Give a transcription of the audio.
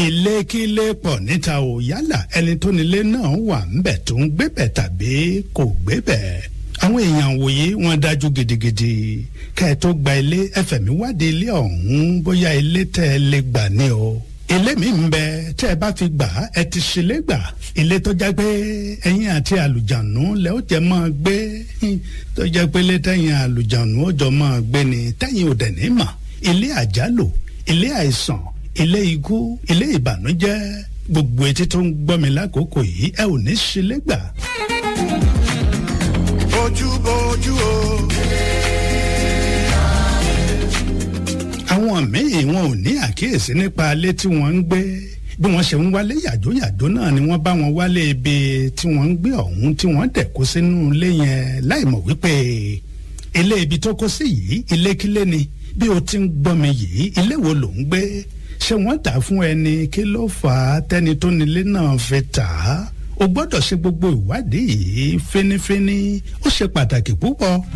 ilé kílé pọ̀ níta ò yálà ẹni tó nílé náà wà ńbẹ̀ tó ń gbébẹ̀ tàbí kò gbébẹ̀ àwọn èèyàn wòye wọn dájú gidigidi kẹ́ ẹ tó gba ilé ẹfẹ̀mí wádìí ilé ọ̀hún bóyá ilé tẹ́ ẹ lè gbà ní o ilé mi ń bẹ tẹ́ ẹ bá fi gbà ẹ ti ṣílé gbà ilé tó jẹ́ pé ẹ̀yin àti àlùjànú lẹ ó jẹ́ máa gbé tó jẹ́ pé ilé tẹ̀yin àlùjànú ó jọ máa gbé ni tẹ̀yin ò dẹ̀ ní mà ilé àjálù ilé àìsàn ilé ikú ilé ìbànújẹ́ gbogbo etí tó ń gbọ́ mi lákòókò yìí ẹ ò ní ṣílé gbà. bójú bójú o. àwọn míì wọn ò ní àkíyèsí nípa ilé tí wọ́n ń gbé bí wọ́n ṣe ń wálé yàjóyàjó náà ni wọ́n bá wọn wálé ibi tí wọ́n ń gbé ọ̀hún tí wọ́n dẹ̀ kó sínú ilé yẹn láì mọ̀ wípé ilé ibi tó kó sí yìí ilé kílé ni bí o ti ń gbọ́ mi yìí ilé wo ló ń gbé ṣé wọ́n tà fún ẹni kí ló fà á tẹ́ni tó nílé náà fi tà á o gbọ́dọ̀ ṣe gbogbo ìwádìí yìí fínífíní ó ṣe pàtàkì púpọ̀.